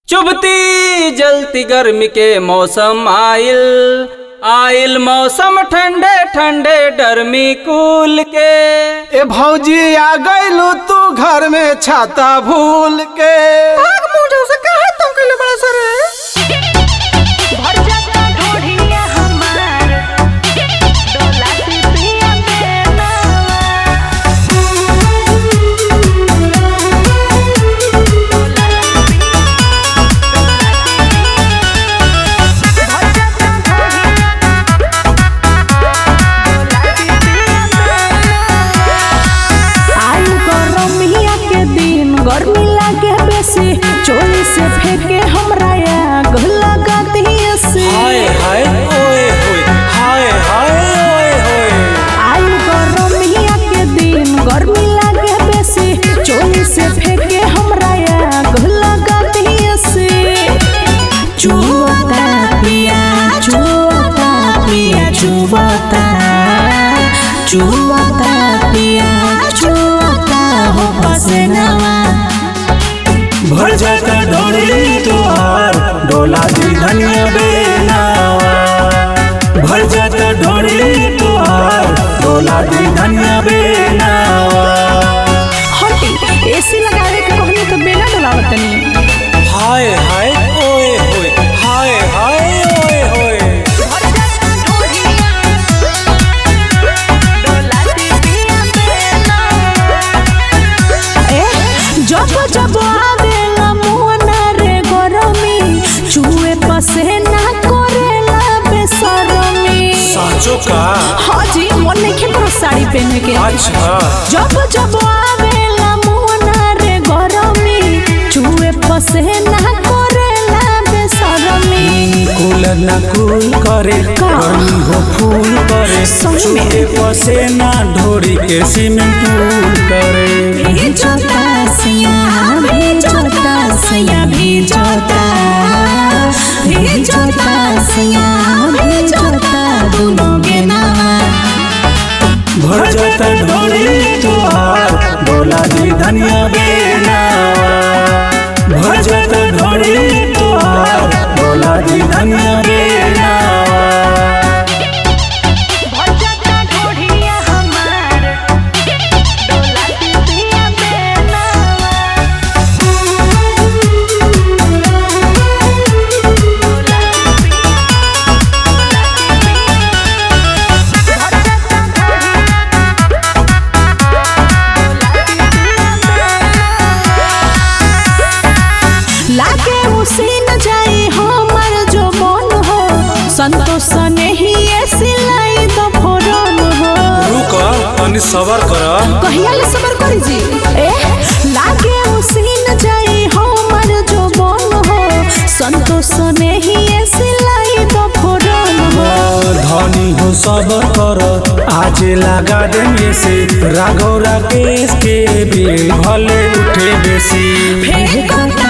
चुभती जलती गर्मी के मौसम आइल आइल मौसम ठंडे ठंडे डरमी कूल के ए भौजी आ गइलू तू घर में छाता भूल के भर जाता ढोढ़िया हमार डोला से पिया बेनावा भर जाता आयु गरमिया के दिन गर्मी लागे बेसी चोली से फेंके हमरा आग लगती से हाय हाय ओए होए हाय हाय ओए होए आयु गरमिया के दिन गर्मी लागे बेसी चोली से फेंके हमरा आग लगती से चुवता पिया चुवता पिया चुवता चुवता पिया चुवता हो पसनवा भर जाता डोली तुहार डोला दी धनिया बेनावा भर जाता डोली तुहार डोला दी धनिया बेनावा हटी एसी लगावे के कहनी तो बेला डलावत तनी हाय हाय ओए होए हाय हाय ओए होए ए जब जब आवेला मुहना रे गरमी चुए पसेना करेला बेसरमी साचो का हाजी मन नहीं करो साड़ी पहने के अच्छा जब जब आवेला मुहना रे गरमी चुए पसेना करेला बेसरमी कूल न कूल करे का? गर्मी हो फूल करे सही में? चूहे पसेना ढोरी के स्विमिंग पूल करे भेजता सैया भेजता सैया भेजता भेजता सैया भेजता दोनों के नाम भर जाता डोली तुहार डोला दी धनिया बेनावा भर जाता डोली तुहार डोला दी धनिया बेनावा लागे उसी न जाए हमर जो मन हो संतोष ने ही ये सिलाई दो फोरन हो रुक तनी सबर कर कहिया ले सबर करी जी ए लागे उसी न जाए हमर जो मन हो संतोष ने ही ये सिलाई दो फोरन हो धनी हो सबर कर आज लगा देंगे से राघव राकेश के बिल भले उठे बेसी फेंकता